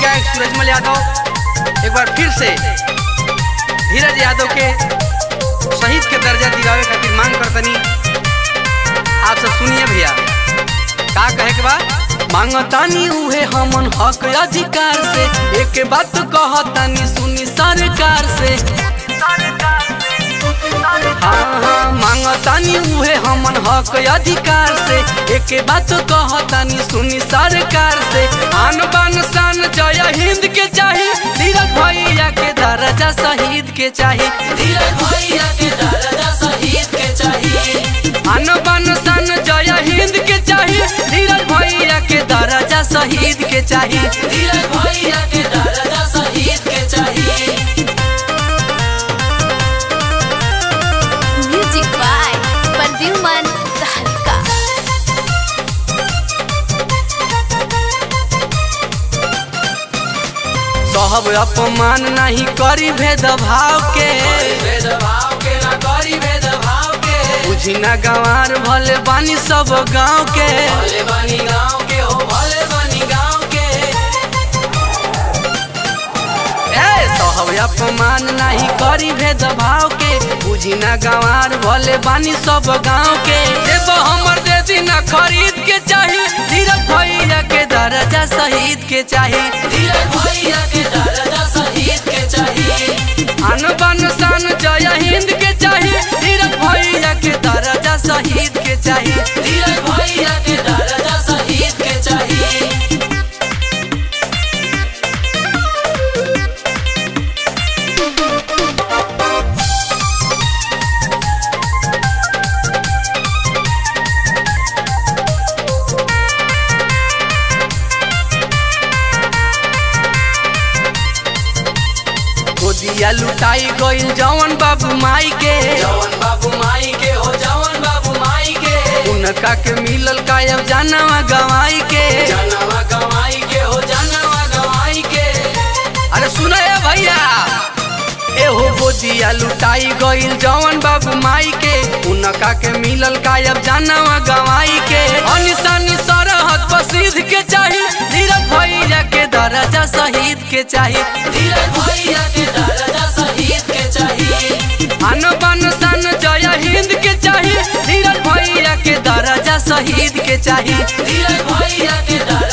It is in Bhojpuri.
गायक सूरजमल यादव एक बार फिर से धीरज यादव के शहीद के दर्जा दिलावे खातिर मांग करतनी आप सब सुनिए भैया का कहे के बा मांगतानी उहे हमन हक अधिकार से एक बात कहतानी सुनी सरकार से हाँ हाँ मांगतानी उहे हमन हक अधिकार से एक बात कहतानी सुनी सरकार से आन बान शान जय हिंद के चाही धीरज भैया के दर्जा शहीद के चाही धीरज भैया के दर्जा शहीद के चाही आन बान शान जय हिंद के चाही धीरज भैया के दर्जा शहीद के चाही धीरज भैया के दर्जा शहीद के चाही Music by Perdiuman Tahalka. सहब अपमान नहीं करी भेदभाव के भेदभाव के ना करी भेदभाव के बुझी ना गंवार भले बानी सब गांव के भले बानी गांव के हो भले बानी गांव के ए सहब अपमान नहीं करी भेदभाव के बुझी ना गंवार भले बानी सब गांव के देव हमर दे दीना खरीद के चाही धीरज भैया के दर्जा शहीद के चाही धीरज भैया के दर्जा शहीद के चाही अन बन सन जय हिंद के चाही धीरज भैया के दर्जा शहीद के चाही धीरज भैया के दर्जा शहीद के चाही गोदिया लुटाई गइल जवन बाबू माई के जवन बाबू माई के हो जवन बाबू माई के उनका के मिलल कायब जानवा गवाई के जानवा गवाई के हो जानवा गवाई के अरे सुनो ए भैया ए हो गोदिया लुटाई गइल जवन बाबू माई के उनका के मिलल कायब जानवा गवाई के अनिशानी सरहद बसीद के चाही धीरज भैया के दर्जा शहीद के चाही धीरज भैया के दर्जा शहीद के चाही अन बन सन जय हिंद के चाही धीरज भैया के दर्जा शहीद के चाही धीरज भैया के दर्जा